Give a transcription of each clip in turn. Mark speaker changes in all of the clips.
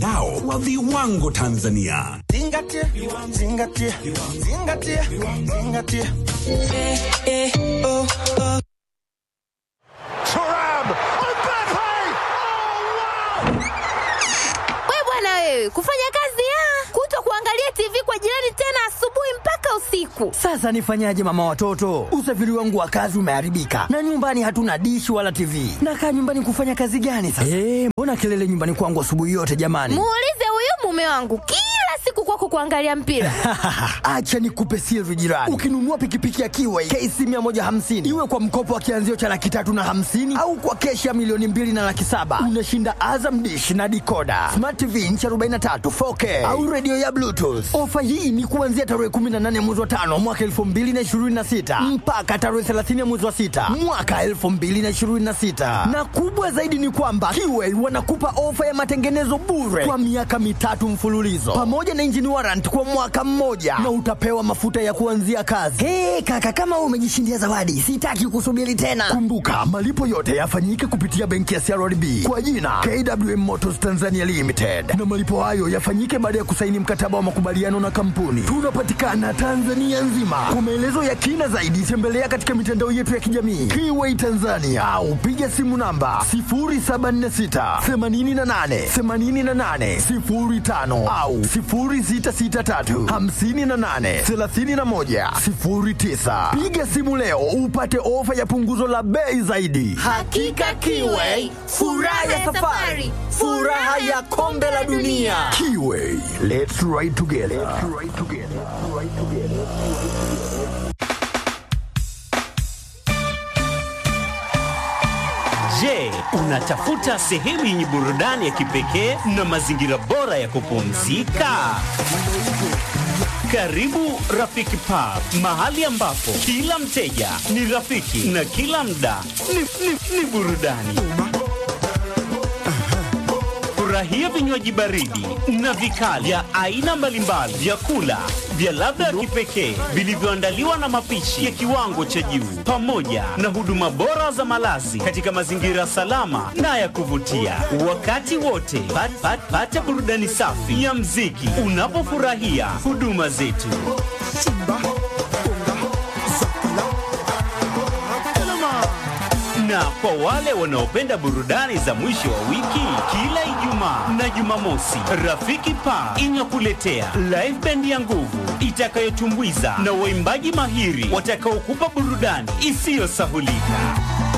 Speaker 1: mtandao wa viwango Tanzania.
Speaker 2: Zingatia, zingatia, zingatia, zingatia.
Speaker 3: We bwana wewe, kufanya kazi ya kuto kuangalia TV kwa jirani tena asubuhi mpaka usiku.
Speaker 4: Sasa nifanyaje mama watoto? Usafiri wangu wa kazi umeharibika na nyumbani hatuna dishi wala TV. Nakaa nyumbani kufanya kazi gani sasa? Eh, mbona kelele nyumbani kwangu asubuhi yote jamani?
Speaker 3: Muulize huyu mume wangu kila siku kwako kuangalia mpira.
Speaker 4: Acha nikupe siri jirani. Ukinunua pikipiki ya Kiway KC 150 iwe kwa mkopo wa kianzio cha laki tatu na hamsini au kwa keshi ya milioni mbili na laki saba unashinda Azam dish na dikoda, smart TV inchi 43 4K au redio ya Bluetooth. Ofa hii ni kuanzia tarehe 18 mwezi wa tano mwaka 2026 mpaka tarehe 30 mwezi wa sita mwaka 2026, na kubwa zaidi ni kwamba Kiway wanakupa ofa ya matengenezo bure kwa miaka mitatu mfululizo pamoja na engine warrant kwa mwaka mmoja na utapewa mafuta ya kuanzia kazi. Hey, kaka kama wewe umejishindia zawadi, sitaki kusubiri tena. Kumbuka malipo yote yafanyike kupitia benki ya CRDB kwa jina KWM Motors Tanzania Limited, na malipo hayo yafanyike baada ya kusaini mkataba wa makubaliano na kampuni. Tunapatikana Tanzania nzima. Kwa maelezo ya kina zaidi, tembelea katika mitandao yetu ya kijamii Kiway Tanzania au piga simu namba 0746 88 88 05 au 0663 58 31 09. Piga simu leo upate ofa ya punguzo la bei zaidi.
Speaker 3: Hakika Kiway, furaha ya safari, furaha ya kombe la dunia.
Speaker 4: Kiway, let's ride together. Let's ride together. Let's ride together.
Speaker 5: Je, unatafuta sehemu yenye burudani ya kipekee na mazingira bora ya kupumzika? Karibu Rafiki Pub, mahali ambapo kila mteja ni rafiki na kila mda ni, ni, ni burudani. Furahia vinywaji baridi na vikali vya aina mbalimbali, vyakula vya ladha ya kipekee vilivyoandaliwa na mapishi ya kiwango cha juu, pamoja na huduma bora za malazi katika mazingira salama na ya kuvutia. Wakati wote pat, pat, pata burudani safi ya mziki unapofurahia huduma zetu. Na kwa wale wanaopenda burudani za mwisho wa wiki, kila Ijumaa na Jumamosi, Rafiki Pa inakuletea live band ya nguvu itakayotumbuiza na waimbaji mahiri watakaokupa burudani isiyosahulika.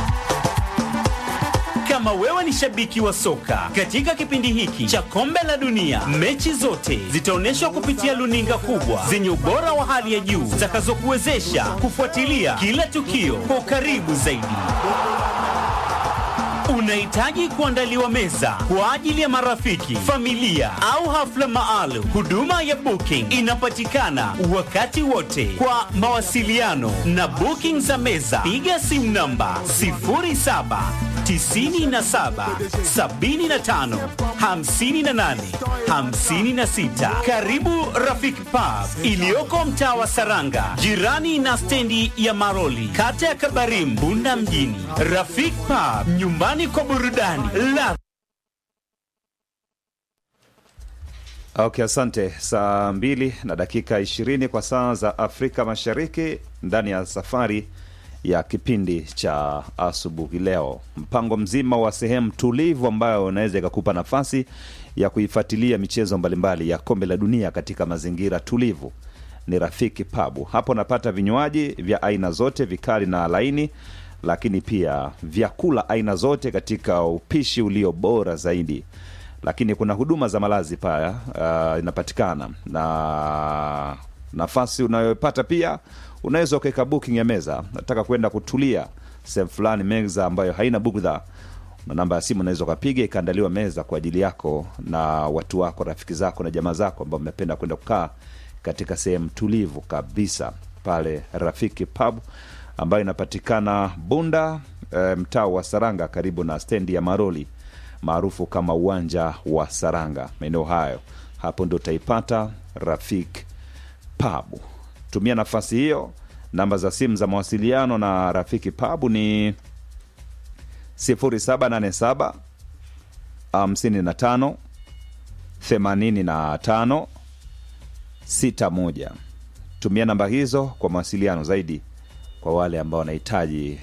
Speaker 5: Kama wewe ni shabiki wa soka, katika kipindi hiki cha kombe la dunia, mechi zote zitaonyeshwa kupitia luninga kubwa zenye ubora wa hali ya juu zitakazokuwezesha kufuatilia kila tukio kwa ukaribu zaidi. Unahitaji kuandaliwa meza kwa ajili ya marafiki, familia au hafla maalum. Huduma ya booking inapatikana wakati wote. Kwa mawasiliano na booking za meza, piga simu namba 07 97 75 58 56. Karibu Rafiki Pub iliyoko mtaa wa Saranga, jirani na stendi ya Maroli, kata ya Kabarim, Bunda mjini. Rafiki Pub, nyumbani kwa burudani la
Speaker 6: Okay, asante. Saa mbili na dakika ishirini kwa saa za Afrika Mashariki ndani ya safari ya kipindi cha asubuhi leo, mpango mzima wa sehemu tulivu ambayo unaweza ikakupa nafasi ya kuifuatilia michezo mbalimbali ya kombe la dunia katika mazingira tulivu ni Rafiki Pabu. Hapo unapata vinywaji vya aina zote vikali na laini, lakini pia vyakula aina zote katika upishi ulio bora zaidi lakini kuna huduma za malazi paya uh, inapatikana na nafasi unayopata pia unaweza ukaweka booking ya meza nataka kwenda kutulia sehemu fulani meza ambayo haina bugdha na namba ya simu unaweza ukapiga ikaandaliwa meza kwa ajili yako na watu wako rafiki zako na jamaa zako ambao mmependa kwenda kukaa katika sehemu tulivu kabisa pale rafiki pub ambayo inapatikana bunda e, mtaa wa saranga karibu na stendi ya maroli maarufu kama uwanja wa Saranga, maeneo hayo. Hapo ndo utaipata Rafik Pub. Tumia nafasi hiyo. Namba za simu za mawasiliano na Rafiki Pub ni 0787 55 85 61 tumia namba hizo kwa mawasiliano zaidi kwa wale ambao wanahitaji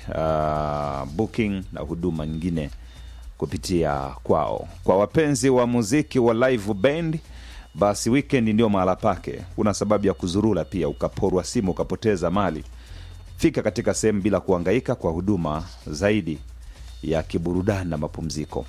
Speaker 6: uh, booking na huduma nyingine kupitia kwao kwa wapenzi wa muziki wa live band basi weekend ndio mahala pake una sababu ya kuzurula pia ukaporwa simu ukapoteza mali fika katika sehemu bila kuhangaika kwa huduma zaidi ya kiburudani na mapumziko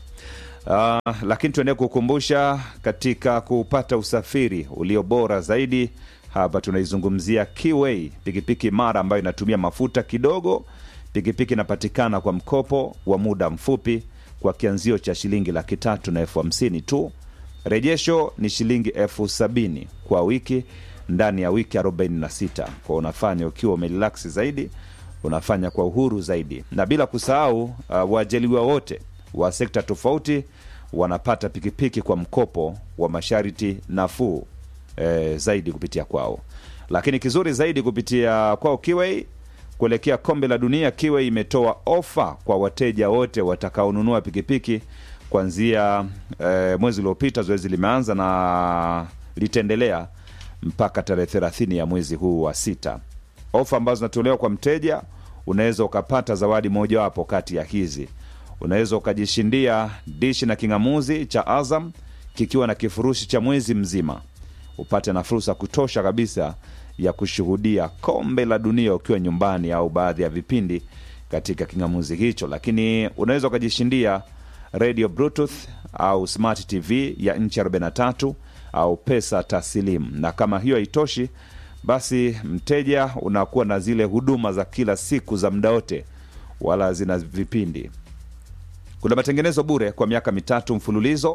Speaker 6: uh, lakini tuendelee kukumbusha katika kupata usafiri ulio bora zaidi hapa tunaizungumzia Kiway, pikipiki mara ambayo inatumia mafuta kidogo. Pikipiki inapatikana kwa mkopo wa muda mfupi kwa kianzio cha shilingi laki tatu na elfu hamsini tu. Rejesho ni shilingi elfu sabini kwa wiki ndani ya wiki 46 kwa unafanya ukiwa umerelaksi zaidi, unafanya kwa uhuru zaidi, na bila kusahau uh, waajaliwa wote wa sekta tofauti wanapata pikipiki kwa mkopo wa masharti nafuu e, zaidi kupitia kwao. Lakini kizuri zaidi kupitia kwao Kiway kuelekea kombe la dunia, Kiway imetoa ofa kwa wateja wote watakaonunua pikipiki kuanzia e, mwezi uliopita. Zoezi limeanza na litaendelea mpaka tarehe thelathini ya mwezi huu wa sita. Ofa ambazo zinatolewa kwa mteja, unaweza ukapata zawadi mojawapo kati ya hizi. Unaweza ukajishindia dishi na king'amuzi cha Azam kikiwa na kifurushi cha mwezi mzima upate na fursa kutosha kabisa ya kushuhudia kombe la dunia ukiwa nyumbani au baadhi ya vipindi katika kingamuzi hicho lakini unaweza ukajishindia radio bluetooth au smart tv ya nchi 43 au pesa taslimu na kama hiyo haitoshi basi mteja unakuwa na zile huduma za kila siku za muda wote wala zina vipindi kuna matengenezo bure kwa miaka mitatu mfululizo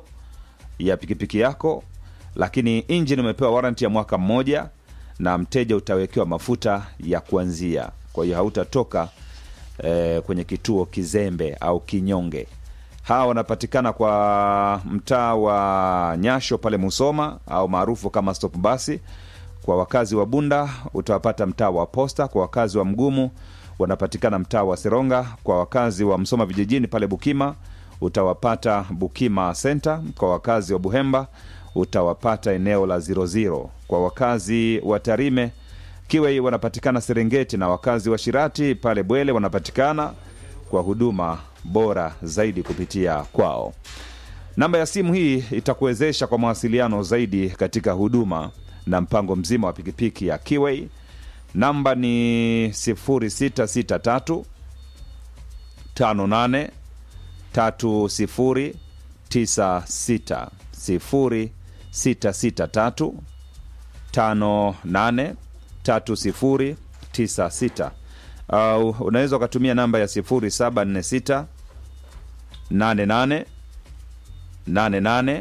Speaker 6: ya pikipiki yako lakini injini umepewa waranti ya mwaka mmoja na mteja utawekewa mafuta ya kuanzia kwa hiyo hautatoka eh, kwenye kituo kizembe au kinyonge hawa wanapatikana kwa mtaa wa nyasho pale musoma au maarufu kama stop basi kwa wakazi wa bunda utawapata mtaa wa posta kwa wakazi wa mgumu wanapatikana mtaa wa seronga kwa wakazi wa msoma vijijini pale bukima utawapata bukima center kwa wakazi wa buhemba utawapata eneo la 00 kwa wakazi wa tarime kiwei wanapatikana serengeti na wakazi wa shirati pale bwele wanapatikana kwa huduma bora zaidi kupitia kwao namba ya simu hii itakuwezesha kwa mawasiliano zaidi katika huduma na mpango mzima wa pikipiki ya kiwei namba ni 0663 58 3096 0663 58 3096 au unaweza ukatumia namba ya 0746 88 88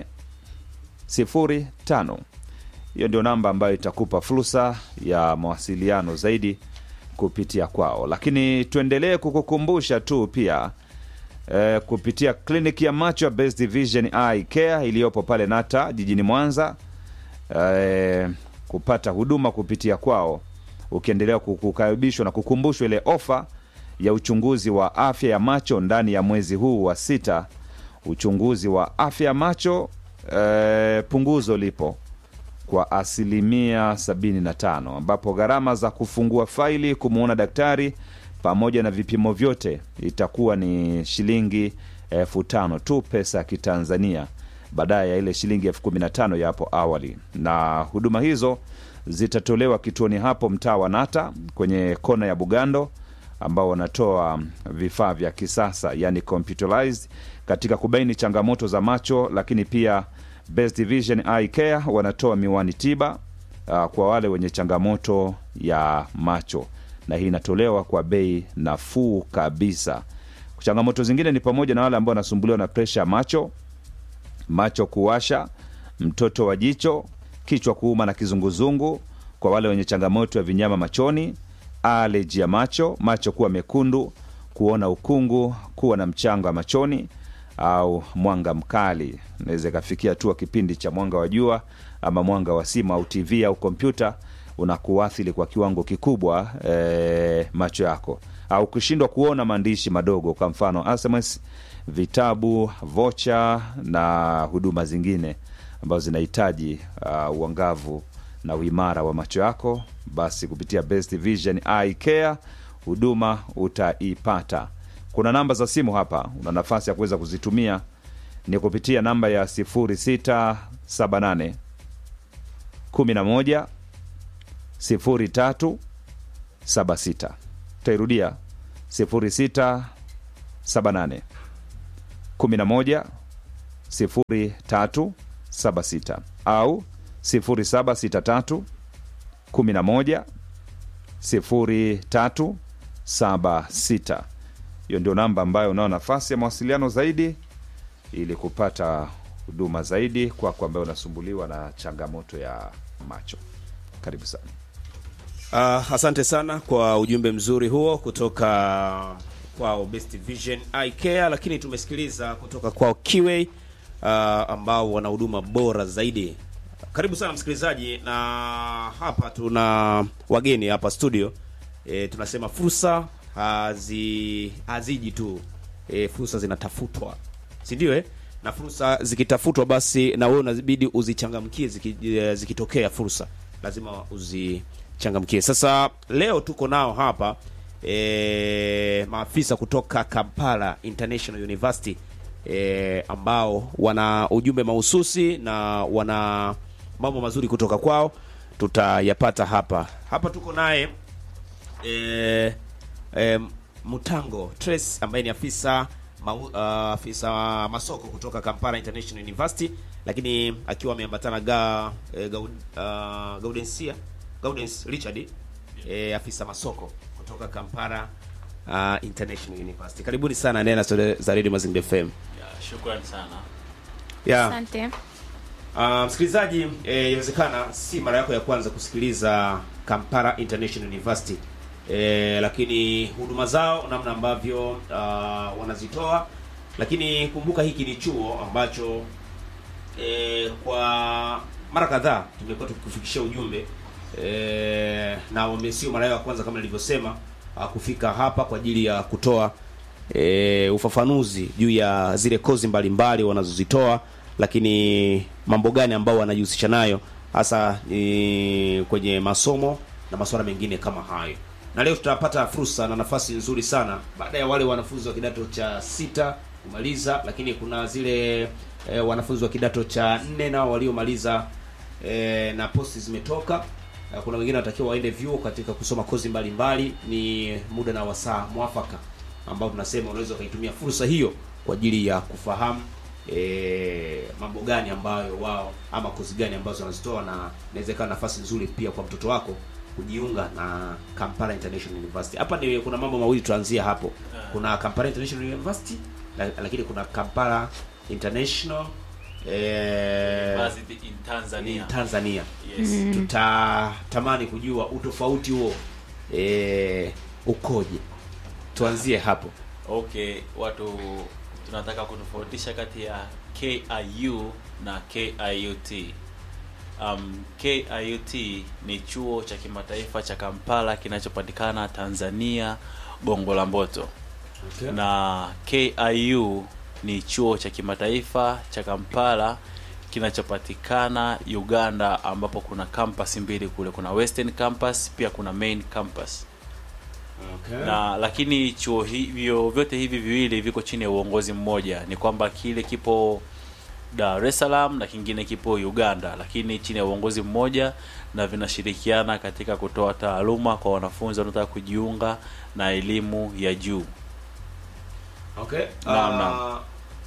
Speaker 6: 05 hiyo ndio namba ambayo itakupa fursa ya mawasiliano zaidi kupitia kwao lakini tuendelee kukukumbusha tu pia eh, kupitia kliniki ya macho ya Best Division Eye Care iliyopo pale Nata jijini Mwanza eh, kupata huduma kupitia kwao ukiendelea kukaribishwa na kukumbushwa ile ofa ya uchunguzi wa afya ya macho ndani ya mwezi huu wa sita uchunguzi wa afya ya macho eh, punguzo lipo kwa asilimia 75 ambapo gharama za kufungua faili kumwona daktari pamoja na vipimo vyote itakuwa ni shilingi elfu tano tu pesa ya kitanzania baadaye ya ile shilingi elfu kumi na tano ya hapo awali na huduma hizo zitatolewa kituoni hapo mtaa wa nata kwenye kona ya bugando ambao wanatoa vifaa vya kisasa yani computerized katika kubaini changamoto za macho lakini pia Best Vision Eye Care wanatoa miwani tiba uh, kwa wale wenye changamoto ya macho na hii inatolewa kwa bei nafuu kabisa changamoto zingine ni pamoja na wale ambao wanasumbuliwa na presha ya macho macho kuwasha mtoto wa jicho kichwa kuuma na kizunguzungu kwa wale wenye changamoto ya vinyama machoni aleji ya macho macho kuwa mekundu kuona ukungu kuwa na mchanga wa machoni au mwanga mkali naweza ikafikia hatua kipindi cha mwanga wa jua ama mwanga wa simu au tv au kompyuta unakuathiri kwa kiwango kikubwa e, macho yako au kushindwa kuona maandishi madogo kwa mfano sms vitabu vocha na huduma zingine ambazo zinahitaji uh, uangavu na uimara wa macho yako, basi kupitia Best Vision Eye Care huduma utaipata. Kuna namba za simu hapa, una nafasi ya kuweza kuzitumia ni kupitia namba ya 0678 11 03 76. Utairudia 0678 11 03 76 au 0763 11 03 76. Hiyo ndio namba ambayo unao nafasi ya mawasiliano zaidi ili kupata huduma zaidi kwako ambayo unasumbuliwa na changamoto ya macho. Karibu sana.
Speaker 7: Uh, asante sana kwa ujumbe mzuri huo kutoka kwao Best Vision Eye Care, lakini tumesikiliza kutoka kwao Kiway uh, ambao wana huduma bora zaidi. Karibu sana msikilizaji, na hapa tuna wageni hapa studio. E, tunasema fursa hazi haziji tu e, fursa zinatafutwa, si ndio? Eh, na fursa zikitafutwa, basi na wewe unabidi uzichangamkie. Ziki, eh, zikitokea fursa lazima uzichangamkie. Sasa leo tuko nao hapa e, maafisa kutoka Kampala International University e, ambao wana ujumbe mahususi na wana mambo mazuri kutoka kwao, tutayapata hapa hapa. Tuko naye e, e, Mutango Trace ambaye ni afisa mau, uh, afisa masoko kutoka Kampala International University, lakini akiwa ameambatana ga, e, gaud, uh, Gaudensia Gaudens Richard e, afisa masoko kutoka Kampala uh, International University. Karibuni sana Nena za Radio Mazingira FM.
Speaker 8: Ya, shukrani sana.
Speaker 7: Yeah.
Speaker 3: Asante.
Speaker 7: Uh, msikilizaji, eh, inawezekana si mara yako ya kwanza kusikiliza Kampala International University eh, lakini huduma zao namna ambavyo uh, wanazitoa, lakini kumbuka hiki ni chuo ambacho eh, kwa mara kadhaa tumekuwa tukikufikishia ujumbe eh, na wame sio mara yao ya kwanza kama nilivyosema uh, kufika hapa kwa ajili ya kutoa e, ufafanuzi juu ya zile kozi mbalimbali wanazozitoa, lakini mambo gani ambao wanajihusisha nayo hasa e, kwenye masomo na masuala mengine kama hayo. Na leo tutapata fursa na nafasi nzuri sana baada ya wale wanafunzi wa kidato cha sita kumaliza, lakini kuna zile e, wanafunzi wa kidato cha nne nao waliomaliza e, na posti zimetoka. E, kuna wengine wanatakiwa waende vyuo katika kusoma kozi mbalimbali. Ni muda na wasaa mwafaka ambao tunasema unaweza ukaitumia fursa hiyo kwa ajili ya kufahamu e, mambo gani ambayo wao ama kozi gani ambazo wanazitoa, na inaweza ikawa nafasi nzuri pia kwa mtoto wako kujiunga na Kampala International University. Hapa ni kuna mambo mawili tuanzia hapo. Kuna Kampala International University la, lakini kuna Kampala International eh,
Speaker 8: University in Tanzania.
Speaker 7: in Tanzania.
Speaker 8: Yes.
Speaker 7: Tutatamani kujua utofauti huo eh, ukoje. Tuanzie hapo.
Speaker 8: Okay, watu tunataka kutofautisha kati ya KIU na KIUT. Um, KIUT ni chuo cha kimataifa cha Kampala kinachopatikana Tanzania, Gongo la Mboto.
Speaker 7: Okay.
Speaker 8: na KIU ni chuo cha kimataifa cha Kampala kinachopatikana Uganda, ambapo kuna campus mbili kule, kuna Western campus pia kuna main campus
Speaker 7: Okay.
Speaker 8: na lakini chuo hivyo vyote hivi viwili viko chini ya uongozi mmoja. Ni kwamba kile kipo Dar es Salaam na kingine kipo Uganda, lakini chini ya uongozi mmoja, na vinashirikiana katika kutoa taaluma kwa wanafunzi wanaotaka kujiunga na elimu ya juu.
Speaker 7: Okay.
Speaker 8: Naam,
Speaker 7: Ah,
Speaker 8: naam.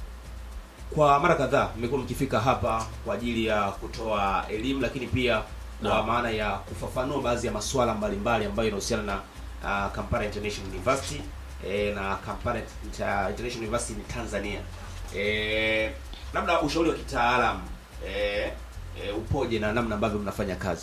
Speaker 7: Kwa mara kadhaa mmekuwa mkifika hapa kwa ajili ya kutoa elimu lakini pia kwa
Speaker 8: Naam.
Speaker 7: maana ya kufafanua baadhi ya masuala mbalimbali ambayo yanahusiana na uh, Kampala International University eh, na Kampala Inter- International University ni Tanzania. Eh, labda ushauri wa kitaalamu eh, eh, upoje na namna ambavyo mnafanya kazi?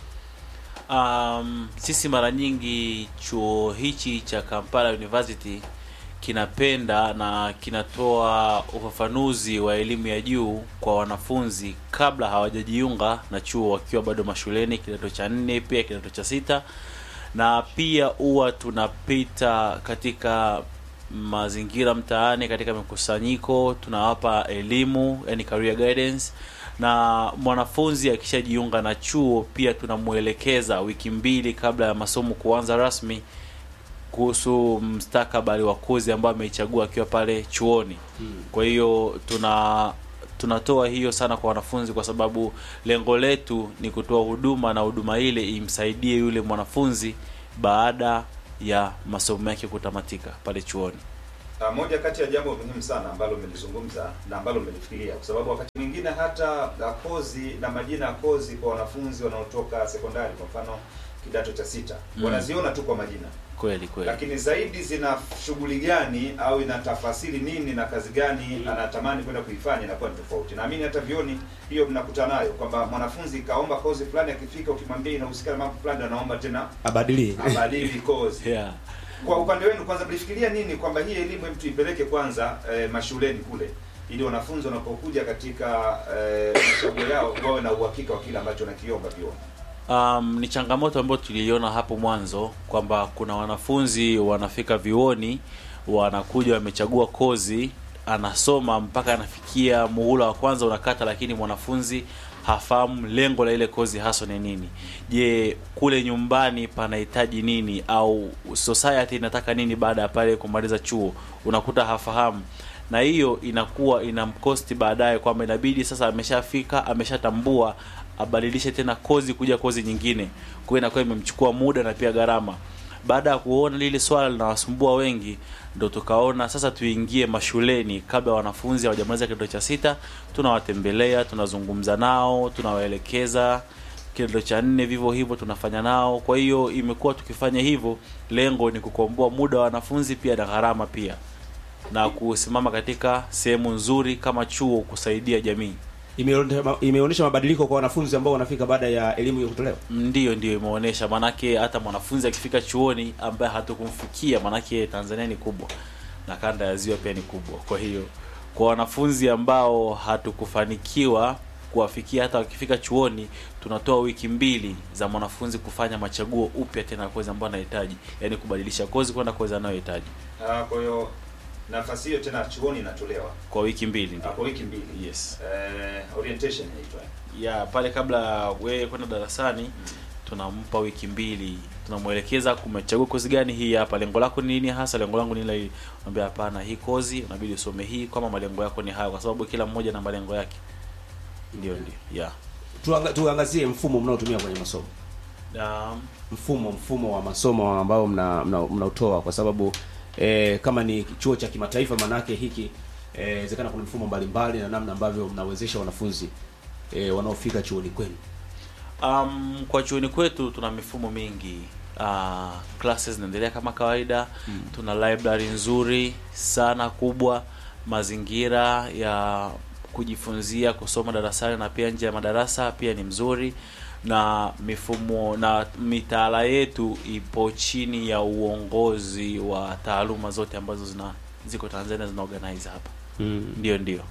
Speaker 8: Um, sisi mara nyingi chuo hichi cha Kampala University kinapenda na kinatoa ufafanuzi wa elimu ya juu kwa wanafunzi kabla hawajajiunga na chuo wakiwa bado mashuleni kidato cha nne pia kidato cha sita na pia huwa tunapita katika mazingira mtaani katika mikusanyiko tunawapa elimu yani career guidance na mwanafunzi akishajiunga na chuo pia tunamwelekeza wiki mbili kabla ya masomo kuanza rasmi kuhusu mstakabali wa kozi ambayo ameichagua akiwa pale chuoni kwa hiyo tuna tunatoa hiyo sana kwa wanafunzi kwa sababu lengo letu ni kutoa huduma na huduma ile imsaidie yule mwanafunzi baada ya masomo yake kutamatika pale chuoni
Speaker 6: Uh, moja kati ya jambo muhimu sana ambalo umelizungumza na ambalo umelifikiria kwa sababu wakati mwingine hata uh, kozi na majina ya kozi kwa wanafunzi wanaotoka sekondari kwa mfano kidato cha sita
Speaker 8: Mm.
Speaker 6: wanaziona tu kwa majina
Speaker 8: kweli kweli
Speaker 6: lakini zaidi zina shughuli gani au ina tafasiri nini na kazi gani anatamani kwenda kuifanya inakuwa ni tofauti. Naamini hata vioni hiyo mnakutana nayo kwamba mwanafunzi kaomba kozi fulani, akifika ukimwambia inahusika na mambo fulani, anaomba tena
Speaker 7: abadili
Speaker 6: abadili kozi.
Speaker 8: yeah.
Speaker 6: Kwa upande wenu, kwanza mlifikiria nini kwamba hii elimu hem tuipeleke kwanza eh, mashuleni kule ili wanafunzi wanapokuja katika eh, machaguo yao wawe na uhakika wa kile ambacho wanakiomba vioni.
Speaker 8: Um, ni changamoto ambayo tuliiona hapo mwanzo kwamba kuna wanafunzi wanafika vioni wanakuja wamechagua kozi anasoma mpaka anafikia muhula wa kwanza unakata, lakini mwanafunzi hafahamu lengo la ile kozi haswa ni nini. Je, kule nyumbani panahitaji nini au society inataka nini baada ya pale kumaliza chuo? Unakuta hafahamu na hiyo inakuwa inamkosti baadaye kwamba inabidi sasa ameshafika ameshatambua abadilishe tena kozi kuja kozi nyingine kwa hiyo inakuwa imemchukua muda na pia gharama baada ya kuona lile swala linawasumbua wengi ndo tukaona sasa tuingie mashuleni kabla wanafunzi hawajamaliza kidato cha sita tunawatembelea tunazungumza nao tunawaelekeza kidato cha nne vivyo hivyo tunafanya nao kwa hiyo imekuwa tukifanya hivyo lengo ni kukomboa muda wa wanafunzi pia na gharama pia na kusimama katika sehemu nzuri kama chuo kusaidia jamii
Speaker 7: Imeone- imeonyesha mabadiliko kwa wanafunzi ambao wanafika baada ya elimu hiyo kutolewa
Speaker 8: ndiyo ndiyo imeonyesha maanake hata mwanafunzi akifika chuoni ambaye hatukumfikia maanake tanzania ni kubwa na kanda ya ziwa pia ni kubwa kwa hiyo kwa wanafunzi ambao hatukufanikiwa kuwafikia hata wakifika chuoni tunatoa wiki mbili za mwanafunzi kufanya machaguo upya tena ya kozi ambayo anahitaji yaani kubadilisha kozi kwenda kozi anayohitaji
Speaker 6: Ah, kwa hiyo nafasi hiyo tena chuoni inatolewa
Speaker 8: kwa wiki mbili
Speaker 6: ah,
Speaker 8: ndio
Speaker 6: kwa wiki mbili.
Speaker 8: yes
Speaker 6: Eh, orientation inaitwa.
Speaker 8: ya pale kabla wewe kwenda darasani tunampa wiki mbili tunamwelekeza kumechagua kozi gani hii hapa lengo lako ni nini hasa lengo langu ni ile naambia hapana hii kozi unabidi usome hii kama malengo yako ni hayo kwa sababu kila mmoja na malengo yake ndio ndio yeah
Speaker 7: Tuanga- tuangazie mfumo mnaotumia kwenye masomo
Speaker 8: um,
Speaker 7: mfumo mfumo wa masomo ambao mna mna- mnautoa kwa sababu eh, kama ni chuo cha kimataifa manake hiki eh, inawezekana kuna mfumo mbalimbali na namna ambavyo mnawezesha wanafunzi eh, wanaofika chuoni kwenu
Speaker 8: Um, kwa chuoni kwetu tuna mifumo mingi. Uh, classes zinaendelea kama kawaida mm. Tuna library nzuri sana kubwa, mazingira ya kujifunzia kusoma darasani na pia nje ya madarasa pia ni mzuri, na mifumo na mitaala yetu ipo chini ya uongozi wa taaluma zote ambazo zina ziko Tanzania zina organize hapa.
Speaker 7: mm.
Speaker 8: Ndio ndio.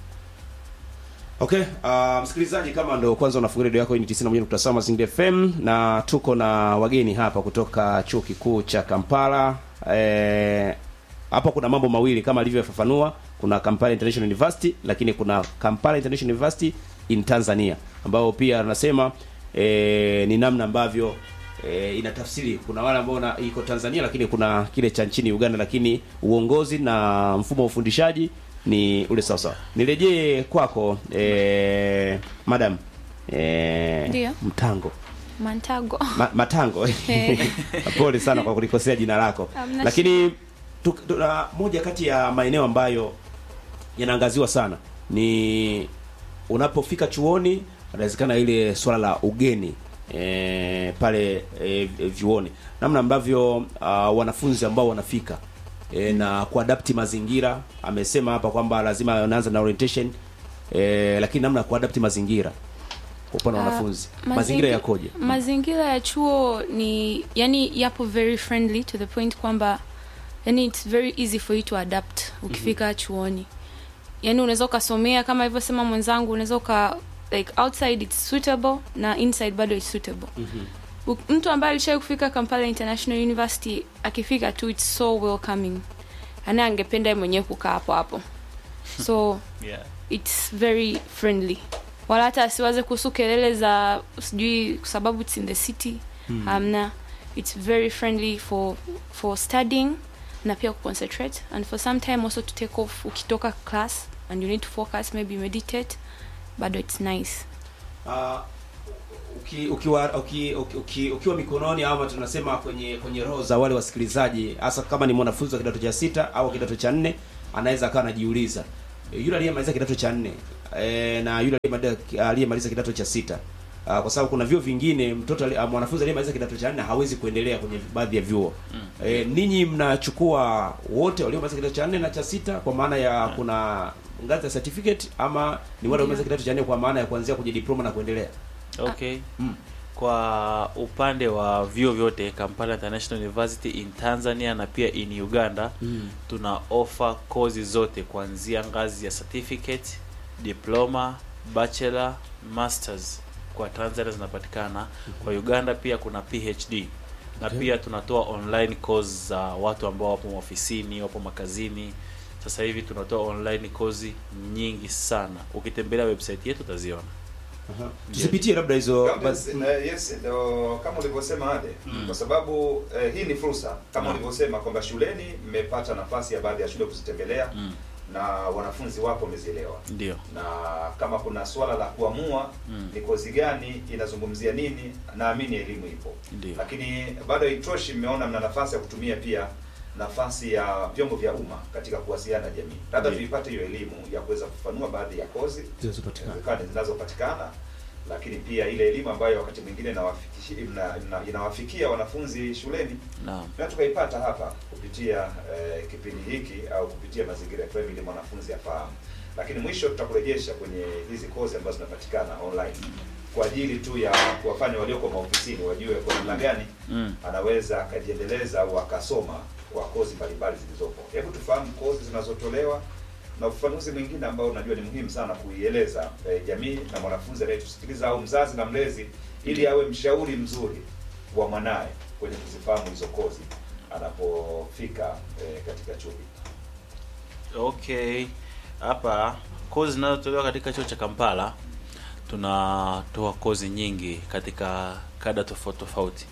Speaker 7: Okay, uh, msikilizaji kama ndo kwanza unafungulia redio yako hii ni 91.7 Mazingira FM na tuko na wageni hapa kutoka Chuo Kikuu cha Kampala. Eh, hapa kuna mambo mawili kama alivyofafanua, kuna Kampala International University lakini kuna Kampala International University in Tanzania ambao pia anasema eh, ni namna ambavyo eh, inatafsiri kuna wale ambao na- iko Tanzania lakini kuna kile cha nchini Uganda lakini uongozi na mfumo wa ufundishaji ni ule sawa sawa. Nirejee kwako eh, madam eh,
Speaker 9: Ndio.
Speaker 7: Mtango
Speaker 9: Mantago.
Speaker 7: Ma, Matango pole sana kwa kulikosea jina lako,
Speaker 9: Hamna
Speaker 7: lakini tu, tu, na moja kati ya maeneo ambayo yanaangaziwa sana ni unapofika chuoni, inawezekana ile swala la ugeni e, pale e, vyuoni, namna ambavyo uh, wanafunzi ambao wanafika e, na kuadapti mazingira. Amesema hapa kwamba lazima anaanza na orientation e, lakini namna ya kuadapti mazingira kwa upande wa
Speaker 9: Ah,
Speaker 7: wanafunzi,
Speaker 9: mazingi-
Speaker 7: mazingira yakoje?
Speaker 9: Mazingira ya chuo ni yani yapo very friendly to the point kwamba yani it's very easy for you to adapt ukifika chuoni. Yani unaweza ukasomea kama alivyosema mwenzangu, unaweza uka like outside it's suitable na inside bado it's suitable. U- Mtu ambaye alishawahi kufika Kampala International University akifika tu it's so welcoming. Ana angependa yeye mwenyewe kukaa hapo hapo. So
Speaker 8: Yeah.
Speaker 9: it's very friendly wala hata asiwaze kuhusu kelele za sijui kwa sababu it's in the city
Speaker 7: Mm.
Speaker 9: hamna it's very friendly for for studying na pia kuconcentrate and for some time also to take off ukitoka class and you need to focus maybe meditate bado it's nice
Speaker 7: Ah, uki, ukiwa uki, uki, uki, ukiwa mikononi ama tunasema kwenye kwenye roho za wale wasikilizaji hasa kama ni mwanafunzi wa kidato cha sita au kidato cha nne anaweza akawa anajiuliza e, yule aliyemaliza kidato cha nne e, na yule aliyemaliza- aliyemaliza kidato cha sita Ah, kwa sababu kuna vyuo vingine mtoto ali- ah, mwanafunzi aliyemaliza kidato cha nne hawezi kuendelea kwenye baadhi ya vyuo
Speaker 8: Mm.
Speaker 7: e, ninyi mnachukua wote waliomaliza kidato cha nne na cha sita kwa maana ya kuna ngazi ya certificate ama ni wale waliomaliza kidato cha nne kwa maana ya kuanzia kwenye diploma na kuendelea
Speaker 8: okay
Speaker 7: Mm.
Speaker 8: kwa upande wa vyuo vyote kampala international university in tanzania na pia in uganda
Speaker 7: Mm.
Speaker 8: tuna offer kozi zote kuanzia ngazi ya certificate diploma bachelor masters kwa tanzania zinapatikana kwa uganda pia kuna phd na
Speaker 7: Okay.
Speaker 8: pia tunatoa online course za watu ambao wapo ofisini wapo makazini sasa hivi tunatoa online kozi nyingi sana ukitembelea website yetu utaziona
Speaker 7: Aha. tusipitie labda hizo
Speaker 10: Kama-
Speaker 7: basi-
Speaker 10: eh, yes ndio kama ulivyosema ade kwa sababu eh, hii ni fursa kama
Speaker 8: Naam.
Speaker 10: ulivyosema kwamba shuleni mmepata nafasi ya baadhi ya shule kuzitembelea
Speaker 8: mm.
Speaker 10: na wanafunzi wako wamezielewa
Speaker 8: ndio
Speaker 10: na kama kuna swala la kuamua
Speaker 8: Mm.
Speaker 10: ni kozi gani inazungumzia nini naamini elimu ipo
Speaker 8: ndio
Speaker 10: lakini bado haitoshi mmeona mna nafasi ya kutumia pia nafasi ya vyombo vya umma katika kuwasiliana na jamii labda
Speaker 8: Ndiyo.
Speaker 10: tuipate hiyo elimu ya kuweza kufanua baadhi ya kozi
Speaker 7: zinazopatikana.
Speaker 10: inawezekana zinazopatikana lakini pia ile elimu ambayo wakati mwingine inawafikishi- ina- ina- inawafikia wanafunzi shuleni
Speaker 8: naam
Speaker 10: na tukaipata hapa kupitia eh, kipindi hiki au kupitia mazingira FM ili mwanafunzi afahamu. Lakini mwisho tutakurejesha kwenye hizi kozi ambazo zinapatikana online kwa ajili tu ya kuwafanya walioko maofisini wajue kwa namna gani
Speaker 8: mm.
Speaker 10: anaweza akajiendeleza au akasoma kwa kozi mbalimbali zilizopo. Hebu tufahamu kozi zinazotolewa na ufafanuzi mwingine ambao unajua ni muhimu sana kuieleza eh, jamii na mwanafunzi anayetusikiliza au mzazi na mlezi, ili awe mshauri mzuri wa mwanaye kwenye kuzifahamu hizo kozi anapofika eh, katika chuo hiki.
Speaker 8: okay hapa kozi zinazotolewa katika chuo cha kampala tunatoa kozi nyingi katika kada tofauti tofauti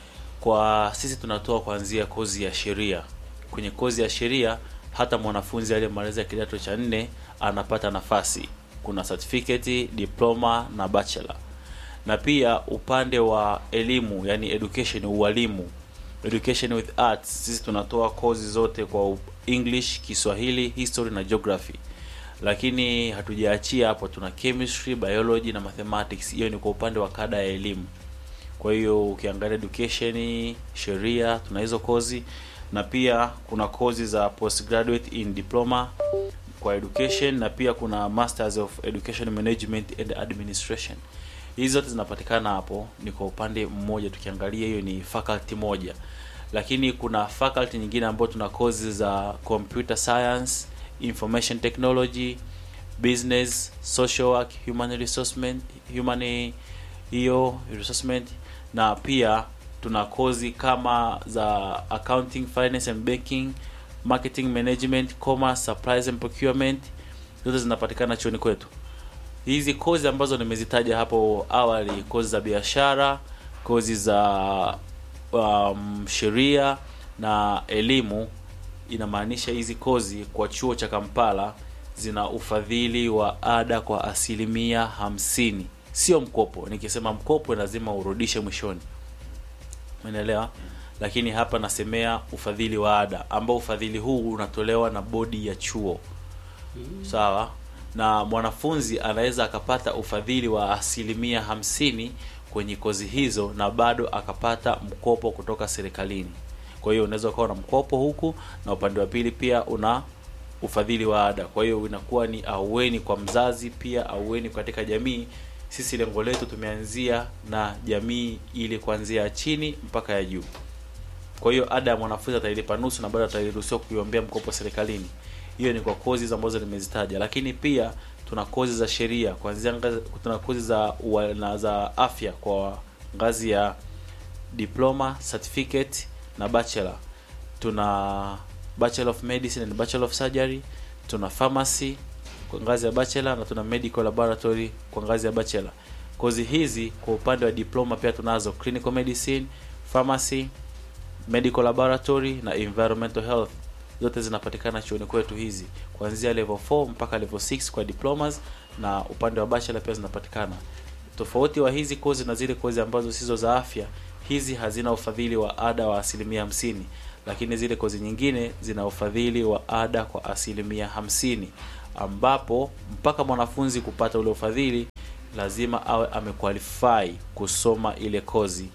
Speaker 8: kwa sisi tunatoa kuanzia kozi ya sheria kwenye kozi ya sheria hata mwanafunzi aliyemaliza kidato cha nne anapata nafasi kuna certificate diploma na bachelor na pia upande wa elimu yani education ualimu education with arts sisi tunatoa kozi zote kwa u- english kiswahili history na geography lakini hatujaachia hapo tuna chemistry biology na mathematics hiyo ni kwa upande wa kada ya elimu kwa hiyo ukiangalia education sheria tuna hizo kozi na pia kuna kozi za postgraduate in diploma kwa education na pia kuna masters of education management and administration hizi zote zinapatikana hapo ni kwa upande mmoja tukiangalia hiyo ni faculty moja lakini kuna faculty nyingine ambayo tuna kozi za computer science information technology business social work human resourcement human hiyo resourcement na pia tuna kozi kama za accounting finance and banking marketing management commerce supplies and procurement zote zinapatikana chuoni kwetu hizi kozi ambazo nimezitaja hapo awali kozi za biashara kozi za um, sheria na elimu inamaanisha hizi kozi kwa chuo cha kampala zina ufadhili wa ada kwa asilimia hamsini sio mkopo nikisema mkopo lazima urudishe mwishoni umeelewa lakini hapa nasemea ufadhili wa ada ambao ufadhili huu unatolewa na bodi ya chuo sawa na mwanafunzi anaweza akapata ufadhili wa asilimia hamsini kwenye kozi hizo na bado akapata mkopo kutoka serikalini kwa hiyo unaweza ukawa na mkopo huku na upande wa pili pia una ufadhili wa ada kwa hiyo inakuwa ni aueni kwa mzazi pia aueni katika jamii sisi lengo letu tumeanzia na jamii ili kuanzia chini mpaka ya juu kwa hiyo ada ya mwanafunzi atailipa nusu na bado atairuhusiwa kuiombea mkopo serikalini hiyo ni kwa kozi ambazo nimezitaja lakini pia tuna kozi za sheria kuanzia ngazi tuna kozi za ua- na za afya kwa ngazi ya diploma certificate na bachelor tuna bachelor of medicine and bachelor of surgery tuna pharmacy kwa ngazi ya bachelor na tuna medical laboratory kwa ngazi ya bachelor kozi hizi kwa upande wa diploma pia tunazo clinical medicine pharmacy medical laboratory na environmental health zote zinapatikana chuoni kwetu hizi kuanzia level 4 mpaka level 6 kwa diplomas na upande wa bachelor pia zinapatikana tofauti wa hizi kozi na zile kozi ambazo sizo za afya hizi hazina ufadhili wa ada wa asilimia hamsini lakini zile kozi nyingine zina ufadhili wa ada kwa asilimia hamsini ambapo mpaka mwanafunzi kupata ule ufadhili lazima awe amequalify kusoma ile kozi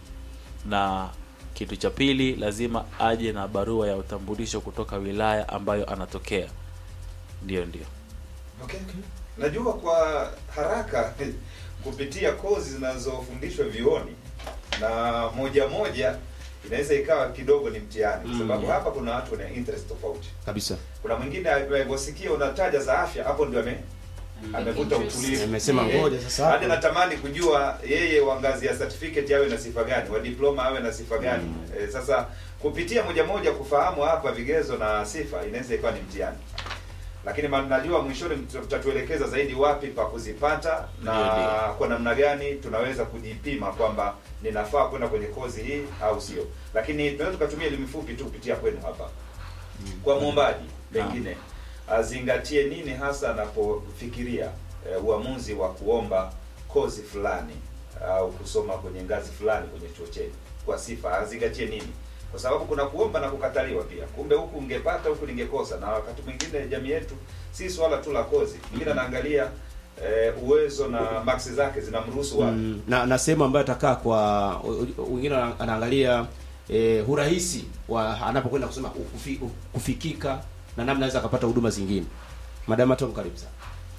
Speaker 8: na kitu cha pili lazima aje na barua ya utambulisho kutoka wilaya ambayo anatokea ndio ndio
Speaker 10: Okay. Najua kwa haraka kupitia kozi zinazofundishwa vioni na moja moja inaweza ikawa kidogo ni mtihani kwa
Speaker 7: Mm.
Speaker 10: sababu hapa kuna watu wana interest tofauti.
Speaker 7: kabisa
Speaker 10: Kuna mwingine alivyosikia unataja za afya hapo ndio ame amevuta
Speaker 9: Interest.
Speaker 10: utulivu.
Speaker 7: Amesema
Speaker 10: Eh,
Speaker 7: ngoja sasa
Speaker 10: Hadi
Speaker 7: hapo.
Speaker 10: natamani kujua yeye wa ngazi ya certificate awe na sifa gani, wa diploma awe na sifa gani. Eh, sasa kupitia moja moja kufahamu hapa vigezo na sifa inaweza ikawa ni mtihani. Lakini ma- najua mwishoni mta- mtatuelekeza zaidi wapi pa kuzipata na
Speaker 8: Ndio, ndio.
Speaker 10: kwa namna gani tunaweza kujipima kwamba ninafaa kwenda kwenye kozi hii au sio. Lakini tunaweza tukatumia elimu fupi tu kupitia kwenu hapa. Kwa mwombaji pengine azingatie nini hasa anapofikiria eh, uamuzi wa kuomba kozi fulani au kusoma kwenye ngazi fulani kwenye chuo chenu kwa sifa azingatie nini kwa sababu kuna kuomba na kukataliwa pia kumbe huku ungepata huku ningekosa na wakati mwingine jamii yetu si swala tu la kozi mwingine anaangalia eh, uwezo na maksi zake zinamruhusu wapi
Speaker 7: mm, na na sehemu ambayo atakaa kwa wengine wana- anaangalia eh, urahisi wa anapokwenda kusema kufi, kufikika na namna anaweza akapata huduma zingine madam Tom karibu sana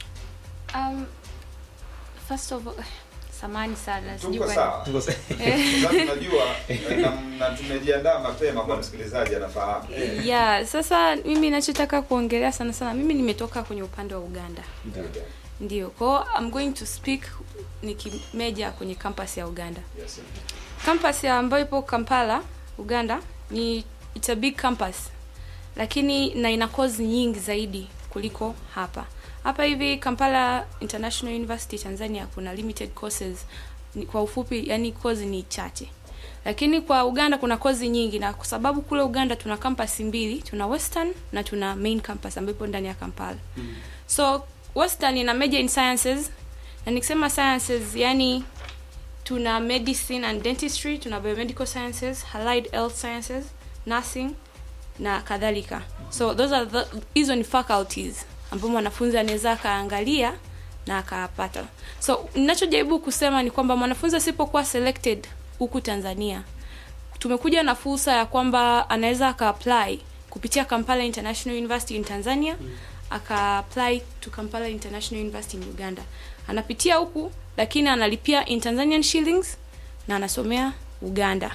Speaker 9: um, first of all samani sana sijui
Speaker 10: tuko
Speaker 9: kwa-
Speaker 10: sawa
Speaker 7: Tuko sa-
Speaker 10: sasa tunajua eh, na, na tumejiandaa mapema kwa msikilizaji anafahamu
Speaker 9: yeah sasa mimi nachotaka kuongelea sana sana mimi nimetoka kwenye upande wa uganda ndio kwao i'm going to speak nikimeja kwenye campus ya uganda
Speaker 10: yes.
Speaker 9: campus ya ambayo ipo kampala uganda ni it's a big campus lakini na ina kozi nyingi zaidi kuliko hapa hapa hivi kampala international university tanzania kuna limited courses ni, kwa ufupi yani kozi ni chache lakini kwa uganda kuna kozi nyingi na kwa sababu kule uganda tuna campus mbili tuna western na tuna main campus ambayo ipo ndani ya kampala mm. so western ina major in sciences na nikisema sciences yani tuna medicine and dentistry tuna biomedical sciences allied health sciences nursing na kadhalika so those are the, hizo ni faculties ambao mwanafunzi anaweza akaangalia na akapata so ninachojaribu kusema ni kwamba mwanafunzi asipokuwa selected huku tanzania tumekuja na fursa ya kwamba anaweza akaapply kupitia kampala international university in tanzania mm. akaapply to kampala international university in uganda anapitia huku lakini analipia in tanzanian shillings na anasomea uganda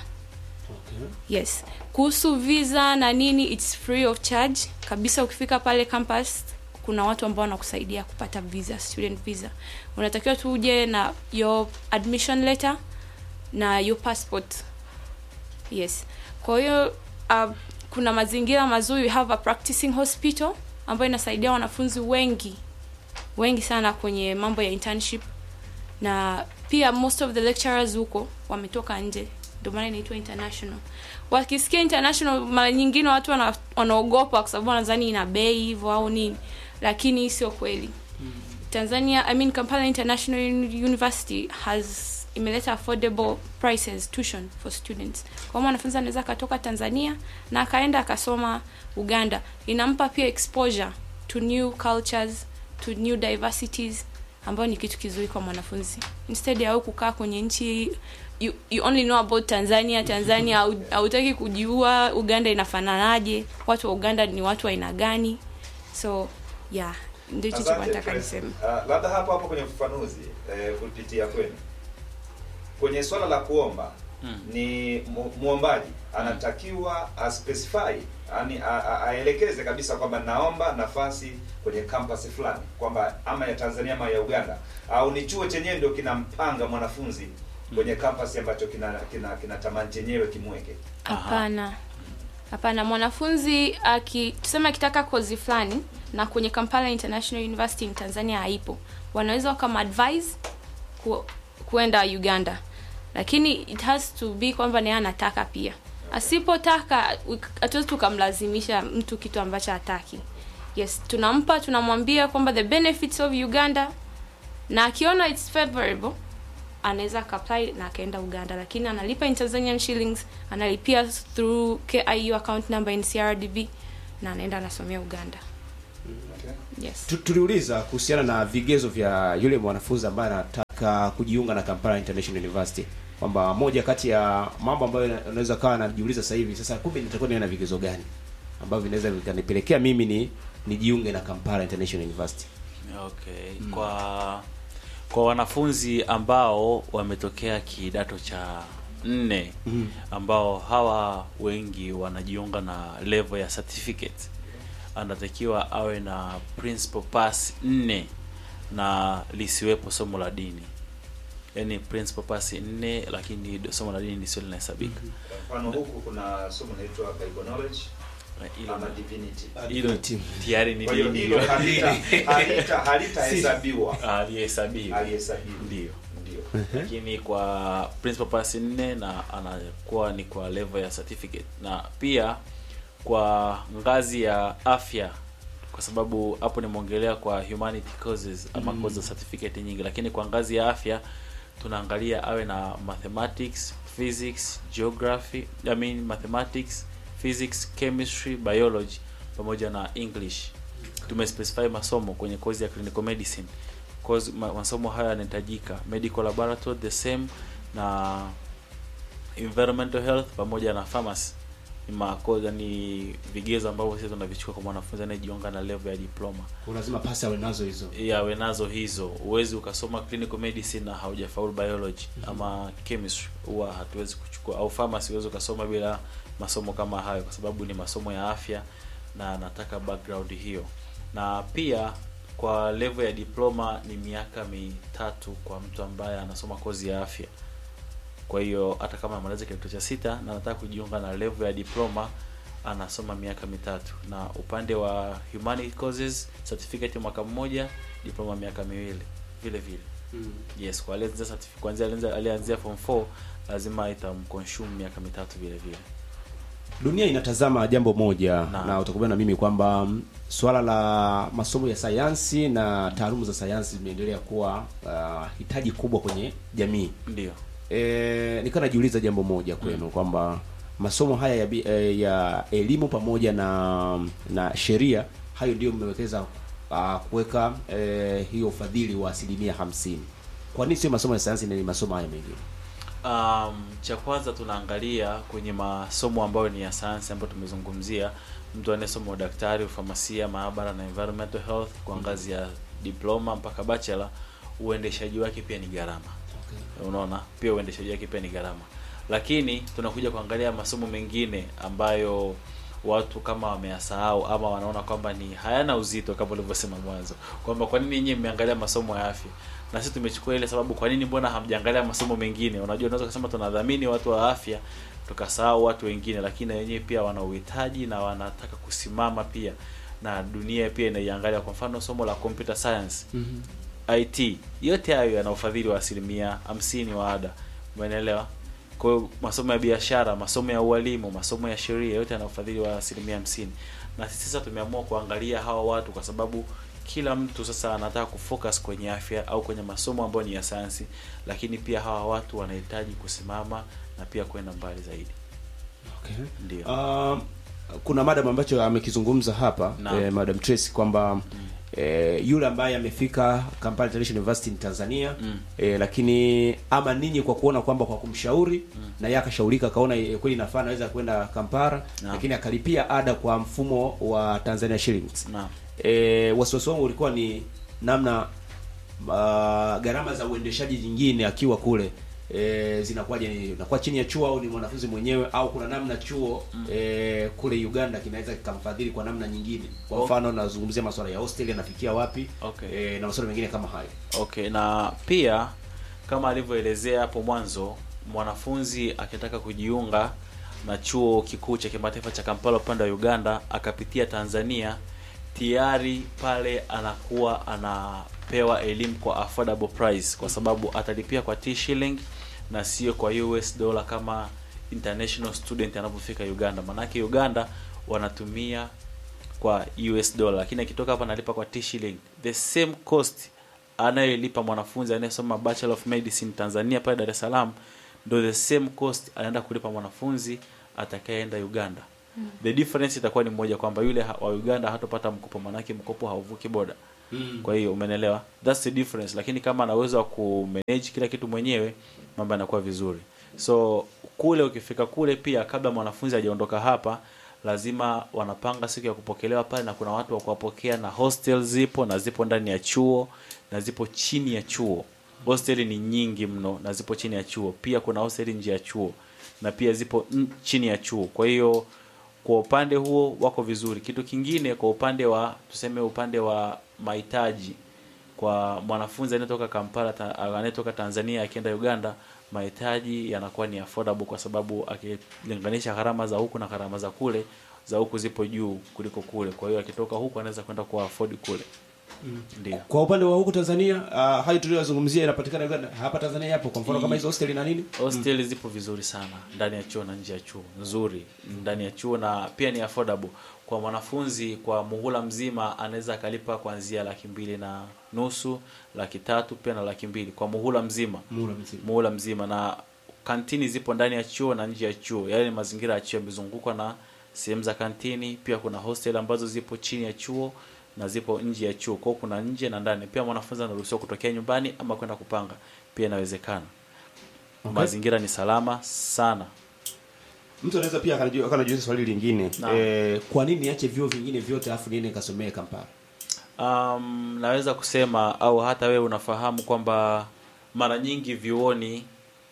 Speaker 9: yes kuhusu visa na nini its free of charge kabisa ukifika pale campus kuna watu ambao wanakusaidia kupata visa student visa unatakiwa tu uje na your admission letter na your passport yes kwa hiyo uh, kuna mazingira mazuri we have a practicing hospital ambayo inasaidia wanafunzi wengi wengi sana kwenye mambo ya internship na pia most of the lecturers huko wametoka nje ndio maana inaitwa international wakisikia international mara nyingine watu wana, wanaogopa kwa sababu wanadhani ina bei hivyo au nini lakini hii sio kweli tanzania i mean kampala international Uni- university has imeleta affordable prices tuition for students kwa hiyo mwanafunzi anaweza akatoka tanzania na akaenda akasoma uganda inampa pia exposure to new cultures to new diversities ambayo ni kitu kizuri kwa mwanafunzi instead ya wewe kukaa kwenye nchi you, you only know about tanzania tanzania hau- hautaki kujiua uganda inafananaje watu wa uganda ni watu wa aina gani so yeah ndio hicho
Speaker 10: Asante,
Speaker 9: nataka
Speaker 10: Fred.
Speaker 9: niseme
Speaker 10: Ah, labda hapo hapo kwenye ufafanuzi eh, kupitia kwenu kwenye swala la kuomba
Speaker 8: Mm.
Speaker 10: ni mu- muombaji anatakiwa aspecify yani a- a- aelekeze kabisa kwamba naomba nafasi kwenye campus fulani kwamba ama ya Tanzania ama ya Uganda au ni chuo chenyewe ndio kinampanga mwanafunzi kwenye campus ambacho kina kina, kina tamani chenyewe kimweke
Speaker 9: hapana hapana mwanafunzi aki tuseme akitaka kozi fulani na kwenye Kampala International University in Tanzania haipo wanaweza wakamadvise ku, kuenda Uganda lakini it has to be kwamba naye anataka pia asipotaka we- hatuwezi tukamlazimisha mtu kitu ambacho hataki yes tunampa tunamwambia kwamba the benefits of uganda na akiona its favorable anaweza akapply na akaenda uganda lakini analipa in tanzanian shillings analipia through kiu account number in crdb na anaenda anasomea uganda yes
Speaker 7: Tu- tuliuliza kuhusiana na vigezo vya yule mwanafunzi ambaye anataka kujiunga na Kampala International University kwamba moja kati ya mambo ambayo unaweza kawa anajiuliza sasa hivi sasa kumbe nitakuwa niwe na vigezo gani ambavyo vinaweza vikanipelekea mimi ni nijiunge na Kampala International University
Speaker 8: okay kwa kwa wanafunzi ambao wametokea kidato cha nne
Speaker 7: Mhm.
Speaker 8: ambao hawa wengi wanajiunga na level ya certificate anatakiwa awe na principal pass nne na lisiwepo somo la dini yaani principal pass nne lakini somo la dini lisiwe linahesabika
Speaker 10: mfano huku kuna somo linaitwa bible knowledge
Speaker 8: Hilo-
Speaker 10: ama divinity
Speaker 8: hilo tayari ni
Speaker 10: kwa hiyo
Speaker 8: dini
Speaker 10: hilo halita halita halitahesabiwa
Speaker 8: alihesabiwa
Speaker 10: alihesabiwa
Speaker 8: ndio
Speaker 10: ndio
Speaker 8: lakini kwa principal pass nne na anakuwa ni kwa level ya certificate na pia kwa ngazi ya afya kwa sababu hapo nimeongelea kwa humanity courses ama
Speaker 7: Mm.
Speaker 8: course za certificate nyingi lakini kwa ngazi ya afya tunaangalia awe na mathematics physics geography I mean mathematics physics chemistry biology pamoja na english tumespecify masomo kwenye kozi ya clinical medicine Course, ma, masomo haya yanahitajika medical laboratory the same na environmental health pamoja na pharmacy ni makoza ni vigezo ambavyo sisi tunavichukua kwa mwanafunzi anayejiunga na level ya diploma
Speaker 7: Kwa lazima pasi awe nazo hizo
Speaker 8: yawe nazo hizo huwezi ukasoma clinical medicine na haujafaulu biology ama chemistry huwa hatuwezi kuchukua au pharmacy huwezi ukasoma bila masomo kama hayo kwa sababu ni masomo ya afya na nataka background hiyo na pia kwa level ya diploma ni miaka mitatu kwa mtu ambaye anasoma kozi ya afya kwa hiyo hata kama amaliza kidato cha sita na anataka kujiunga na level ya diploma anasoma miaka mitatu na upande wa humanity courses certificate mwaka mmoja diploma miaka miwili vile vile yes kwa alianzia certificate kuanzia alianza- alianzia form 4 lazima itamconsume miaka mitatu vile vile
Speaker 7: dunia inatazama jambo moja na, utakubaliana na mimi kwamba mm, swala la masomo ya sayansi na taaluma za sayansi zimeendelea kuwa uh, hitaji kubwa kwenye jamii
Speaker 8: ndio
Speaker 7: e, nikaa najiuliza jambo moja kwenu kwamba masomo haya ya, bi- eh, ya elimu pamoja na na sheria hayo ndio mmewekeza uh, kuweka eh, hiyo ufadhili wa asilimia hamsini kwa nini sio masomo ya sayansi na ni masomo haya mengine
Speaker 8: Um, cha kwanza tunaangalia kwenye masomo ambayo ni ya sayansi ambayo tumezungumzia, mtu anayesoma udaktari, ufamasia, maabara na environmental health kwa ngazi ya diploma mpaka bachelor, uendeshaji wake pia ni gharama. Unaona, pia uendeshaji wake pia ni gharama, lakini tunakuja kuangalia masomo mengine ambayo watu kama wameyasahau ama wanaona kwamba ni hayana uzito kama ulivyosema mwanzo kwamba kwa nini nyinyi mmeangalia masomo ya afya na sisi tumechukua ile sababu kwa nini mbona hamjaangalia masomo mengine unajua unaweza kusema tunadhamini watu wa afya tukasahau watu wengine lakini na wenyewe pia wana uhitaji na wanataka kusimama pia na dunia pia inaiangalia kwa mfano somo la computer science
Speaker 7: Mhm.
Speaker 8: IT yote hayo yana ufadhili wa asilimia hamsini wa ada umeelewa kwa hiyo masomo ya biashara masomo ya ualimu masomo ya sheria yote yana ufadhili wa asilimia hamsini na sisi sasa tumeamua kuangalia hawa watu kwa sababu kila mtu sasa anataka kufocus kwenye afya au kwenye masomo ambayo ni ya sayansi lakini pia hawa watu wanahitaji kusimama na pia kwenda mbali zaidi
Speaker 7: okay.
Speaker 8: ndio
Speaker 7: Um, kuna madam ambacho amekizungumza hapa
Speaker 8: Naam.
Speaker 7: eh, madam Tracy kwamba eh, yule ambaye amefika Kampala International University in Tanzania
Speaker 8: Mm.
Speaker 7: eh, lakini ama ninyi kwa kuona kwamba kwa kumshauri na yeye akashaurika akaona eh, kweli nafaa anaweza kwenda Kampala
Speaker 8: Naam.
Speaker 7: lakini akalipia ada kwa mfumo wa Tanzania shillings
Speaker 8: Naam.
Speaker 7: eh, wasiwasi wangu ulikuwa ni namna uh, gharama za uendeshaji nyingine akiwa kule e, zinakuwaje ni inakuwa chini ya chuo au ni mwanafunzi mwenyewe au kuna namna chuo mm. e, kule Uganda kinaweza kikamfadhili kwa namna nyingine kwa
Speaker 8: Okay.
Speaker 7: mfano nazungumzia masuala ya hostel yanafikia wapi
Speaker 8: Okay.
Speaker 7: e, na masuala mengine kama hayo
Speaker 8: Okay, na pia kama alivyoelezea hapo mwanzo, mwanafunzi akitaka kujiunga na chuo kikuu cha kimataifa cha Kampala upande wa Uganda akapitia Tanzania, tayari pale anakuwa anapewa elimu kwa affordable price kwa sababu atalipia kwa T shilling na sio kwa US dollar kama international student anapofika Uganda. Manake Uganda wanatumia kwa US dollar, lakini akitoka hapa analipa kwa T shilling. The same cost anayelipa mwanafunzi anayesoma Bachelor of Medicine Tanzania pale Dar es Salaam ndo the same cost anaenda kulipa mwanafunzi atakayeenda Uganda.
Speaker 9: Mm.
Speaker 8: The difference itakuwa ni moja kwamba yule ha- wa Uganda hatopata mkopo, manake mkopo hauvuki boda.
Speaker 7: Mm.
Speaker 8: Kwa hiyo umenelewa, that's the difference. Lakini kama ana uwezo wa kumanage kila kitu mwenyewe, mambo yanakuwa vizuri. So kule ukifika kule pia, kabla mwanafunzi hajaondoka hapa, lazima wanapanga siku ya kupokelewa pale, na kuna watu wa kuwapokea, na hostel zipo na zipo ndani ya chuo na zipo chini ya chuo. Hosteli ni nyingi mno na zipo chini ya chuo. Pia kuna hosteli nje ya chuo na pia zipo n- chini ya chuo. Kwa hiyo kwa upande huo wako vizuri. Kitu kingine kwa upande wa tuseme upande wa mahitaji kwa mwanafunzi anayetoka Kampala ta, anayetoka Tanzania akienda Uganda, mahitaji yanakuwa ni affordable kwa sababu akilinganisha gharama za huku na gharama za kule, za huku zipo juu kuliko kule. Kwa hiyo akitoka huku anaweza kwenda kwa afford kule.
Speaker 7: Mm.
Speaker 8: Ndio.
Speaker 7: Kwa upande wa huku Tanzania, uh, hayo tuliyozungumzia inapatikana Uganda, hapa Tanzania yapo kwa mfano kama hizo hostel na nini?
Speaker 8: Hostel zipo vizuri sana ndani ya chuo na nje ya chuo, nzuri ndani ya chuo na pia ni affordable kwa mwanafunzi. Kwa muhula mzima anaweza akalipa kuanzia laki mbili na nusu, laki tatu pia na laki mbili kwa muhula mzima,
Speaker 7: Muhula mzima.
Speaker 8: muhula mzima. Na kantini zipo ndani ya chuo na nje ya chuo, yaani mazingira ya chuo yamezungukwa na sehemu za kantini. Pia kuna hostel ambazo zipo chini ya chuo na zipo nje ya chuo, kwa hiyo kuna nje na ndani. Pia mwanafunzi anaruhusiwa kutokea nyumbani ama kwenda kupanga, pia inawezekana.
Speaker 7: Okay.
Speaker 8: Mazingira ni salama sana.
Speaker 7: Mtu anaweza pia akanajiuliza akanajiuliza swali lingine.
Speaker 8: Naam.
Speaker 7: Eh, kwa nini niache vyuo vingine vyote afu niende nikasomee Kampala?
Speaker 8: Um, naweza kusema au hata wewe unafahamu kwamba mara nyingi vyuoni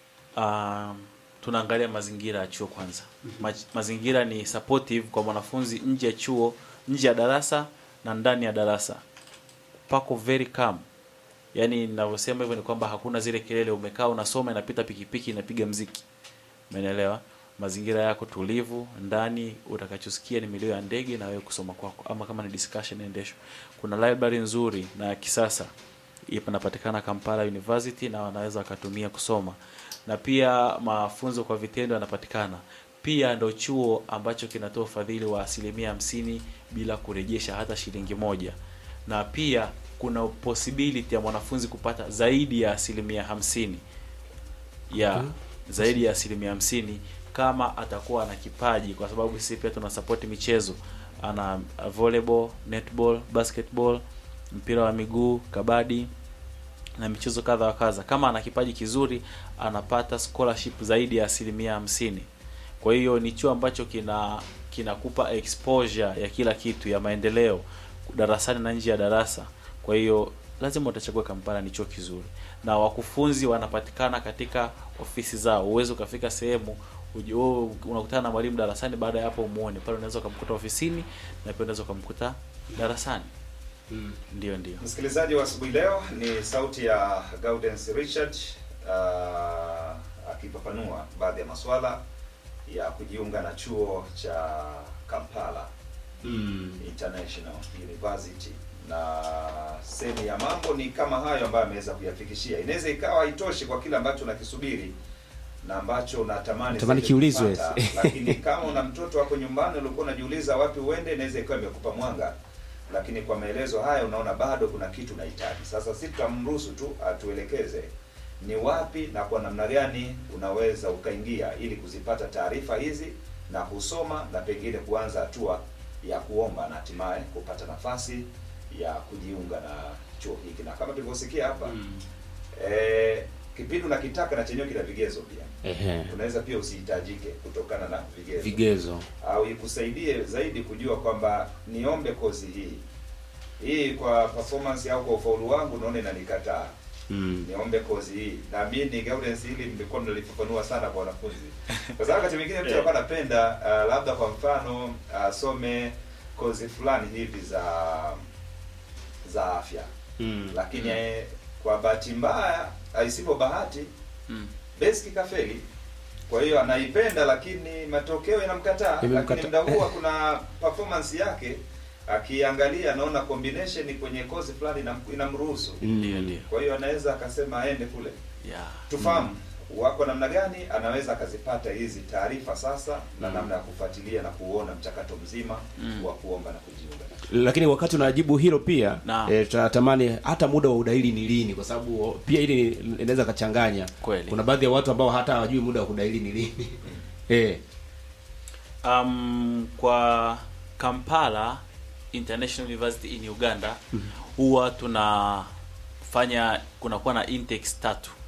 Speaker 8: um, tunaangalia mazingira ya chuo kwanza. Ma, mazingira ni supportive kwa mwanafunzi nje ya chuo, nje ya darasa na ndani ya darasa. Pako very calm. Yaani ninavyosema hivyo ni kwamba hakuna zile kelele, umekaa unasoma, inapita pikipiki inapiga mziki. Umeelewa? Mazingira yako tulivu, ndani utakachosikia ni milio ya ndege na wewe kusoma kwako, ama kama ni discussion endeshwa. Kuna library nzuri na ya kisasa ipo inapatikana Kampala University na wanaweza wakatumia kusoma, na pia mafunzo kwa vitendo yanapatikana. Pia ndo chuo ambacho kinatoa ufadhili wa asilimia hamsini bila kurejesha hata shilingi moja, na pia kuna possibility ya mwanafunzi kupata zaidi ya asilimia hamsini ya
Speaker 7: Okay.
Speaker 8: zaidi ya asilimia hamsini kama atakuwa ana kipaji, kwa sababu sisi pia tuna support michezo, ana volleyball, netball, basketball, mpira wa miguu, kabadi na michezo kadha wa kadha. Kama ana kipaji kizuri, anapata scholarship zaidi ya asilimia hamsini. Kwa hiyo ni chuo ambacho kina kinakupa exposure ya kila kitu ya maendeleo darasani na nje ya darasa. Kwa hiyo lazima utachagua Kampala, ni chuo kizuri na wakufunzi wanapatikana katika ofisi zao. Uwezo ukafika sehemu uji- wewe unakutana na mwalimu darasani, baada ya hapo umuone pale, unaweza ukamkuta ofisini na pia unaweza ukamkuta darasani. Ndio, ndio.
Speaker 10: Msikilizaji wa asubuhi leo ni sauti ya Gaudens Richard uh, akifafanua baadhi ya masuala ya kujiunga na chuo cha Kampala
Speaker 7: Mm.
Speaker 10: International University, na sehemu ya mambo ni kama hayo ambayo ameweza kuyafikishia. Inaweza ikawa haitoshi kwa kile ambacho unakisubiri na ambacho unatamani
Speaker 7: Natamani
Speaker 10: zaidi
Speaker 7: kiulizwe.
Speaker 10: kupata, lakini kama una mtoto wako nyumbani ulikuwa unajiuliza wapi uende, inaweza ikawa imekupa mwanga lakini kwa maelezo haya unaona bado kuna kitu unahitaji. Sasa si tutamruhusu tu atuelekeze ni wapi na kwa namna gani unaweza ukaingia ili kuzipata taarifa hizi na kusoma na pengine kuanza hatua ya kuomba na hatimaye kupata nafasi ya kujiunga na chuo hiki, na kama tulivyosikia hapa eh, kipindi unakitaka na chenyewe kina vigezo pia.
Speaker 7: Ehe.
Speaker 10: Unaweza pia usihitajike kutokana na vigezo
Speaker 7: Vigezo.
Speaker 10: au ikusaidie zaidi kujua kwamba niombe kozi hii hii kwa performance au kwa ufaulu wangu naona inanikataa
Speaker 7: Mm.
Speaker 10: niombe kozi hii na mimi ni guidance hili mlikuwa mnalifafanua sana kwa wanafunzi kwa sababu wakati mwingine mtu
Speaker 8: Yeah.
Speaker 10: alikuwa anapenda uh, labda kwa mfano asome kozi fulani hivi za za afya
Speaker 7: Mm.
Speaker 10: lakini eh, kwa bahati mbaya aisipo bahati
Speaker 8: Mm.
Speaker 10: basic kafeli kwa hiyo anaipenda lakini matokeo yanamkataa
Speaker 7: Imemkata-
Speaker 10: lakini muda huo kuna performance yake akiangalia anaona combination kwenye kozi fulani inam- inamruhusu
Speaker 8: Ndio, ndio.
Speaker 10: kwa hiyo anaweza akasema aende kule
Speaker 8: Yeah.
Speaker 10: tufahamu wako namna gani anaweza akazipata hizi taarifa sasa na namna ya kufuatilia na kuona mchakato mzima
Speaker 8: Mm.
Speaker 10: wa kuomba na kujiunga
Speaker 7: lakini wakati unajibu hilo pia
Speaker 8: Naam.
Speaker 7: e, tunatamani hata muda wa udahili ni lini kwa sababu pia hili inaweza kachanganya
Speaker 8: Kweli.
Speaker 7: kuna baadhi ya watu ambao hata hawajui muda wa kudahili ni lini eh
Speaker 8: Um, kwa Kampala International University in Uganda huwa tunafanya kunakuwa na intakes tatu